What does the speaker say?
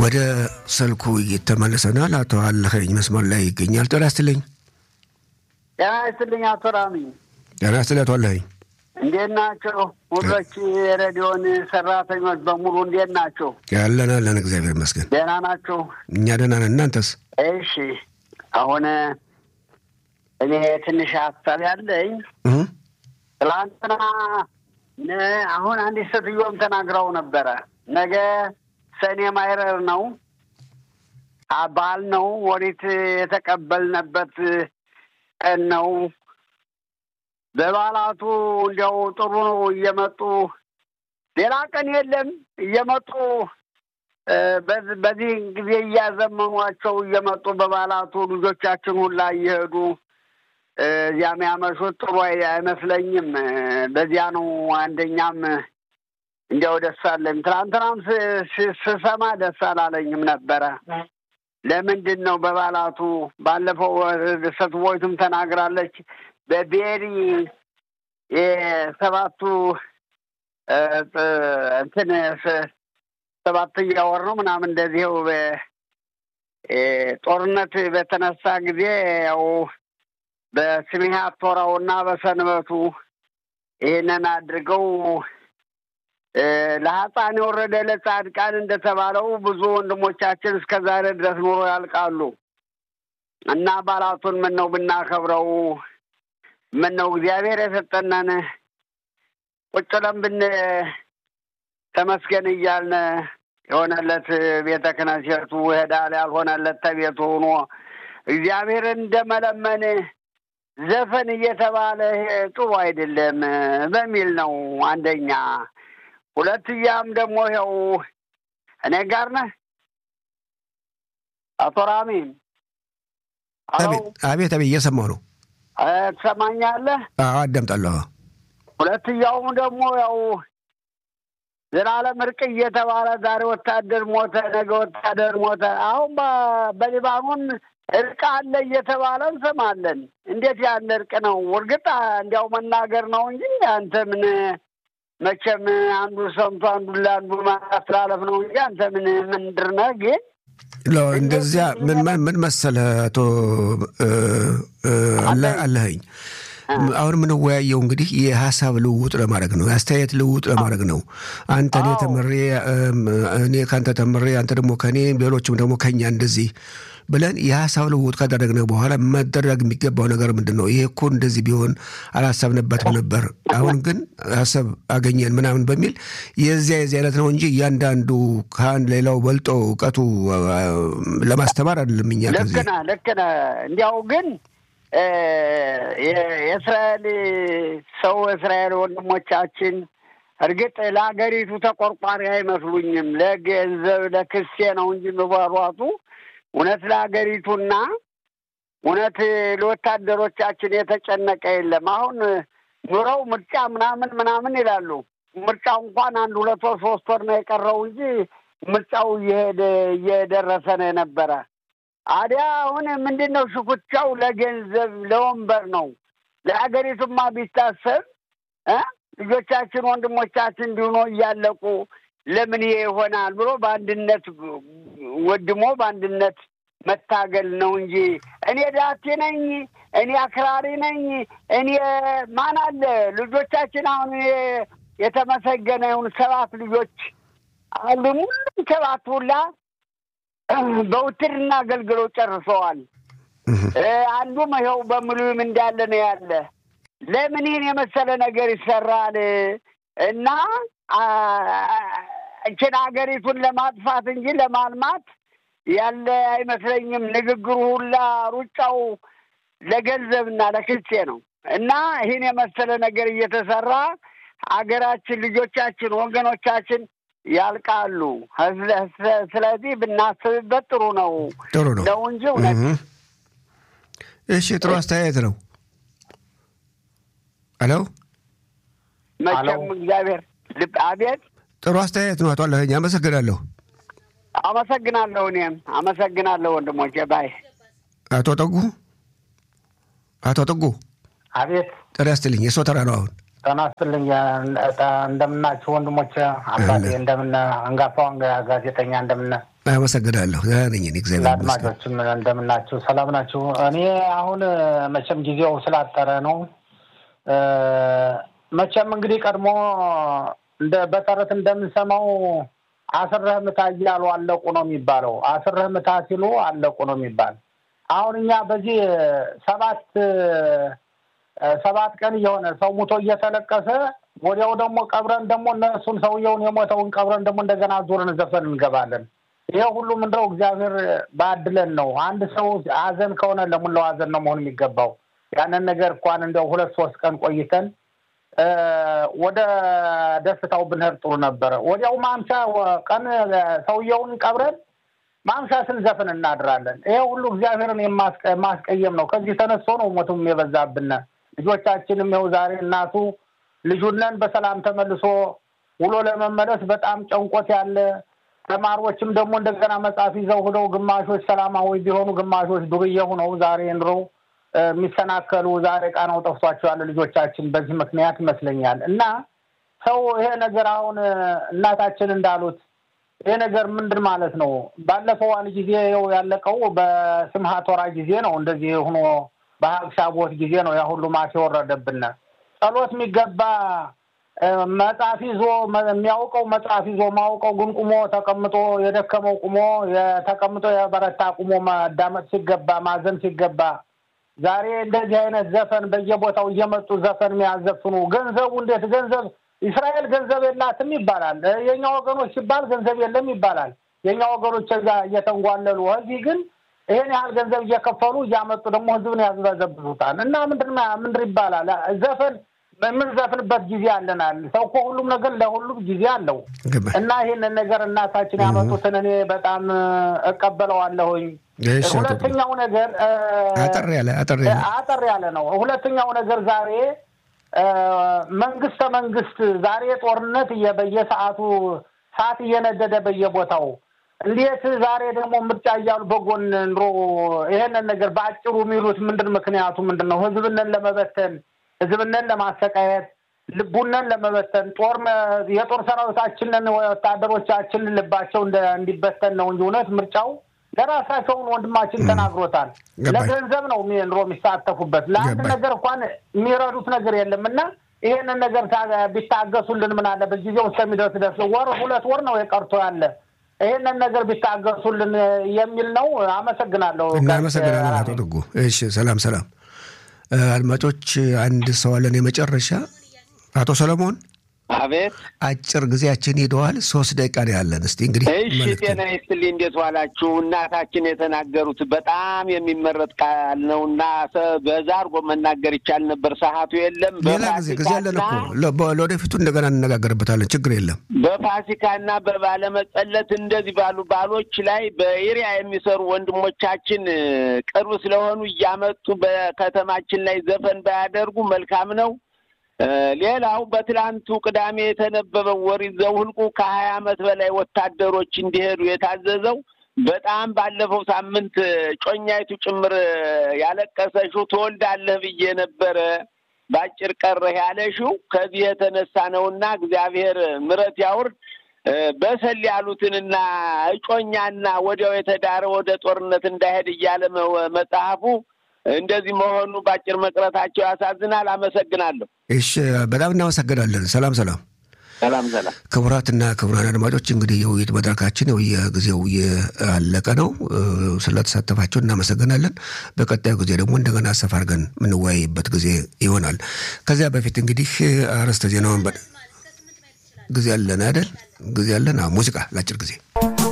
ወደ ስልኩ ተመልሰናል። አቶ አለኸኝ መስመር ላይ ይገኛል። ጤና ይስጥልኝ። ጤና ይስጥልኝ አቶ ራሚ። ጤና ይስጥልኝ አቶ አለኸኝ። እንዴት ናቸው? ሁሎች የሬዲዮን ሰራተኞች በሙሉ እንዴት ናቸው? ያለን አለን፣ እግዚአብሔር ይመስገን ደህና ናቸው? እኛ ደህና ነን። እናንተስ? እሺ። አሁን እኔ ትንሽ ሀሳብ ያለኝ ትላንትና አሁን አንዲት ሴትዮም ተናግረው ነበረ። ነገ ሰኔ ማይረር ነው በዓል ነው። ወሪት የተቀበልንበት ቀን ነው። በበዓላቱ እንዲያው ጥሩ ነው እየመጡ ሌላ ቀን የለም እየመጡ በዚህ ጊዜ እያዘመኗቸው እየመጡ በበዓላቱ ልጆቻችን ሁላ እየሄዱ እዚያም ያመሹት ጥሩ አይመስለኝም። በዚያ ነው አንደኛም እንዲያው ደስ አለኝ። ትናንትናም ስሰማ ደስ አላለኝም ነበረ። ለምንድን ነው በበዓላቱ ባለፈው ሰትቦይቱም ተናግራለች። በቤሪ የሰባቱ እንትን ሰባተኛ ወር ነው ምናምን እንደዚህው ጦርነት በተነሳ ጊዜ ያው በስሜሃ ቶራውና በሰንበቱ ይህንን አድርገው ለሀፃን የወረደ ለጻድቃን እንደተባለው ብዙ ወንድሞቻችን እስከ ዛሬ ድረስ ኑሮ ያልቃሉ እና በዓላቱን ምን ነው ብናከብረው ምን ነው እግዚአብሔር የሰጠነን ቁጭ ብለን ብን ተመስገን እያልን የሆነለት ቤተ ክህነቱ ይሄዳል፣ ያልሆነለት ተቤቱ ሆኖ እግዚአብሔር እንደመለመን ዘፈን እየተባለ ጥሩ አይደለም በሚል ነው አንደኛ። ሁለትያም ደግሞ ይኸው እኔ ጋር ነህ አቶ ራሚም። አቤት አቤት፣ እየሰማሁ ነው። ትሰማኛለህ? አዳምጣለሁ። ሁለትያውም ደግሞ ያው ዘላለም እርቅ እየተባለ ዛሬ ወታደር ሞተ፣ ነገ ወታደር ሞተ። አሁን በሊባኖን እርቅ አለ እየተባለ እንሰማለን። እንዴት ያለ እርቅ ነው? እርግጥ እንዲያው መናገር ነው እንጂ አንተ ምን መቼም አንዱ ሰምቶ አንዱ ለአንዱ ማስተላለፍ ነው እንጂ አንተ ምን ምንድር ነህ? ግን እንደዚያ ምን ምን መሰለህ አቶ አለኸኝ አሁን የምንወያየው እንግዲህ የሀሳብ ልውውጥ ለማድረግ ነው፣ የአስተያየት ልውውጥ ለማድረግ ነው። አንተ እኔ ተምሬ እኔ ከአንተ ተምሬ አንተ ደግሞ ከእኔ ሌሎችም ደግሞ ከኛ እንደዚህ ብለን የሀሳብ ልውውጥ ካደረግነ በኋላ መደረግ የሚገባው ነገር ምንድን ነው? ይሄ እኮ እንደዚህ ቢሆን አላሰብንበትም ነበር፣ አሁን ግን ሀሳብ አገኘን ምናምን በሚል የዚያ የዚህ አይነት ነው እንጂ እያንዳንዱ ከአንድ ሌላው በልጦ እውቀቱ ለማስተማር አይደለም። እኛ ልክ ነህ፣ ልክ ነህ። እንዲያው ግን የእስራኤል ሰው እስራኤል ወንድሞቻችን እርግጥ ለሀገሪቱ ተቆርቋሪ አይመስሉኝም። ለገንዘብ ለክሴ ነው እንጂ መሯሯጡ እውነት ለሀገሪቱና እውነት ለወታደሮቻችን የተጨነቀ የለም። አሁን ኑረው ምርጫ ምናምን ምናምን ይላሉ። ምርጫው እንኳን አንድ ሁለት ወር ሶስት ወር ነው የቀረው እንጂ ምርጫው እየሄደ እየደረሰ ነው የነበረ። አዲያ አሁን ምንድን ነው ሽኩቻው? ለገንዘብ ለወንበር ነው። ለሀገሪቱማ ቢታሰብ ልጆቻችን ወንድሞቻችን እንዲሆኖ እያለቁ ለምን ይሄ ይሆናል ብሎ በአንድነት ወድሞ በአንድነት መታገል ነው እንጂ እኔ ዳቴ ነኝ፣ እኔ አክራሪ ነኝ፣ እኔ ማን አለ ልጆቻችን አሁን የተመሰገነ ይሁን ሰባት ልጆች አሉ። ሙሉም ሰባት ሁላ በውትድርና አገልግለው ጨርሰዋል። አንዱም ይኸው በሙሉም እንዳለ ነው ያለ። ለምን ይህን የመሰለ ነገር ይሰራል? እና እችን ሀገሪቱን ለማጥፋት እንጂ ለማልማት ያለ አይመስለኝም። ንግግሩ ሁላ ሩጫው ለገንዘብና ለክልሴ ነው እና ይህን የመሰለ ነገር እየተሰራ ሀገራችን፣ ልጆቻችን፣ ወገኖቻችን ያልቃሉ። ስለዚህ ብናስብበት ጥሩ ነው ጥሩ ነው ነው እንጂ እውነት እሺ፣ ጥሩ አስተያየት ነው። ሄሎ መቼም እግዚአብሔር ልብ አቤት ጥሩ አስተያየት ነው። አቶ አለኸኝ አመሰግናለሁ። አመሰግናለሁ። እኔም አመሰግናለሁ ወንድሞቼ። ባይ አቶ ጠጉ አቶ ጠጉ አቤት ጤና ይስጥልኝ። የሰው ተራ ነው አሁን ጤና ይስጥልኝ። እንደምናችሁ ወንድሞች፣ አባቴ እንደምን አንጋፋው ጋዜጠኛ እንደምን አመሰግናለሁ። ደህና ነኝ እኔ እግዚአብሔር ይመስገን። ለአድማጮችም እንደምናችሁ ሰላም ናችሁ? እኔ አሁን መቼም ጊዜው ስላጠረ ነው። መቼም እንግዲህ ቀድሞ እንደ በተረት እንደምንሰማው አስረህ ምታ እያሉ አለቁ ነው የሚባለው። አስረህ ምታ ሲሉ አለቁ ነው የሚባል። አሁን እኛ በዚህ ሰባት ሰባት ቀን እየሆነ ሰው ሙቶ እየተለቀሰ ወዲያው ደግሞ ቀብረን ደግሞ እነሱን ሰውየውን የሞተውን ቀብረን ደግሞ እንደገና ዙርን ዘፈን እንገባለን። ይሄ ሁሉ ምንድነው? እግዚአብሔር ባድለን ነው። አንድ ሰው ሀዘን ከሆነ ለሙላው ሀዘን ነው መሆን የሚገባው። ያንን ነገር እንኳን እንደው ሁለት ሶስት ቀን ቆይተን ወደ ደስታው ብንሄድ ጥሩ ነበረ። ወዲያው ማምሻ ቀን ሰውየውን ቀብረን ማምሻ ስንዘፍን እናድራለን። ይሄ ሁሉ እግዚአብሔርን የማስቀየም ነው። ከዚህ ተነስቶ ነው ሞቱም የበዛብን። ልጆቻችንም ይኸው ዛሬ እናቱ ልጁነን በሰላም ተመልሶ ውሎ ለመመለስ በጣም ጨንቆት ያለ ተማሪዎችም ደግሞ እንደገና መጽሐፍ ይዘው ሁነው ግማሾች ሰላማዊ ቢሆኑ ግማሾች ዱርዬ ሁነው ዛሬ ኑረው የሚሰናከሉ ዛሬ ቃናው ጠፍቷቸው ያለ ልጆቻችን በዚህ ምክንያት ይመስለኛል። እና ሰው ይሄ ነገር አሁን እናታችን እንዳሉት ይሄ ነገር ምንድን ማለት ነው? ባለፈው አንድ ጊዜ ው ያለቀው በስምሃት ወራ ጊዜ ነው። እንደዚህ ሆኖ በሀብሻ ቦት ጊዜ ነው ያ ሁሉ ማት የወረደብን። ጸሎት የሚገባ መጽሐፍ ይዞ የሚያውቀው መጽሐፍ ይዞ ማውቀው ግን ቁሞ ተቀምጦ የደከመው ቁሞ የተቀምጦ የበረታ ቁሞ ማዳመጥ ሲገባ ማዘን ሲገባ ዛሬ እንደዚህ አይነት ዘፈን በየቦታው እየመጡ ዘፈን የሚያዘፍኑ ገንዘቡ እንዴት ገንዘብ እስራኤል ገንዘብ የላትም ይባላል። የእኛ ወገኖች ሲባል ገንዘብ የለም ይባላል። የእኛ ወገኖች እዛ እየተንጓለሉ እዚህ ግን ይሄን ያህል ገንዘብ እየከፈሉ እያመጡ ደግሞ ህዝብን ያዝበዘብዙታል። እና ምንድን ምንድን ይባላል ዘፈን የምንዘፍንበት ጊዜ አለናል። ሰው እኮ ሁሉም ነገር ለሁሉም ጊዜ አለው እና ይህንን ነገር እናታችን ያመጡትን እኔ በጣም እቀበለዋለሁኝ። ሁለተኛው ነገር አጠር ያለ አጠር ያለ ነው። ሁለተኛው ነገር ዛሬ መንግስተ መንግስት ዛሬ ጦርነት በየሰዓቱ ሰዓት እየነደደ በየቦታው እንዴት ዛሬ ደግሞ ምርጫ እያሉ በጎን ኑሮ ይሄንን ነገር በአጭሩ የሚሉት ምንድን ምክንያቱ ምንድን ነው? ህዝብንን ለመበተን ህዝብንን ለማሰቃየት ልቡንን ለመበተን ጦር የጦር ሰራዊታችንን ወታደሮቻችንን ልባቸው እንዲበተን ነው እንጂ እውነት ምርጫው ለራሳቸውን ወንድማችን ተናግሮታል። ለገንዘብ ነው ኑሮ የሚሳተፉበት ለአንድ ነገር እንኳን የሚረዱት ነገር የለም እና ይሄንን ነገር ቢታገሱልን ምን አለበት? ጊዜው እስከሚደርስ ደርስ ወር ሁለት ወር ነው የቀርቶ ያለ ይህንን ነገር ቢታገሱልን የሚል ነው። አመሰግናለሁ። እናመሰግናለን አቶ ድጉ። እሺ፣ ሰላም ሰላም። አድማጮች አንድ ሰው አለን የመጨረሻ አቶ ሰለሞን አቤት አጭር ጊዜያችን ሄደዋል። ሶስት ደቂቃ ነው ያለን። እስቲ እንግዲህ እሺ፣ ጤና ይስጥልኝ። እንዴት ዋላችሁ? እናታችን የተናገሩት በጣም የሚመረጥ ቃል ነው እና በዛ አድርጎ መናገር ይቻል ነበር። ሰዓቱ የለም። ሌላ ጊዜ ጊዜ ያለን እኮ ለወደፊቱ እንደገና እንነጋገርበታለን። ችግር የለም። በፋሲካና በባለመጸለት እንደዚህ ባሉ ባሎች ላይ በኤሪያ የሚሰሩ ወንድሞቻችን ቅርብ ስለሆኑ እያመጡ በከተማችን ላይ ዘፈን ባያደርጉ መልካም ነው። ሌላው በትላንቱ ቅዳሜ የተነበበው ኦሪት ዘኍልቍ ከሀያ ዓመት በላይ ወታደሮች እንዲሄዱ የታዘዘው በጣም ባለፈው ሳምንት ጮኛይቱ ጭምር ያለቀሰሽው ትወልዳለህ ብዬ ነበረ በአጭር ቀረህ ያለሽው ከዚህ የተነሳ ነውና እግዚአብሔር ምሕረት ያውርድ። በሰል ያሉትንና እጮኛና ወዲያው የተዳረ ወደ ጦርነት እንዳይሄድ እያለ መጽሐፉ እንደዚህ መሆኑ በአጭር መቅረታቸው ያሳዝናል። አመሰግናለሁ። እሺ፣ በጣም እናመሰግናለን። ሰላም ሰላም ሰላም ሰላም። ክቡራትና ክቡራን አድማጮች እንግዲህ የውይይት መድረካችን የጊዜው እያለቀ ነው። ስለተሳተፋቸው እናመሰግናለን። በቀጣዩ ጊዜ ደግሞ እንደገና ሰፋ አድርገን የምንወያይበት ጊዜ ይሆናል። ከዚያ በፊት እንግዲህ አርዕስተ ዜናውን ጊዜ አለን አይደል? ጊዜ አለን። ሙዚቃ ለአጭር ጊዜ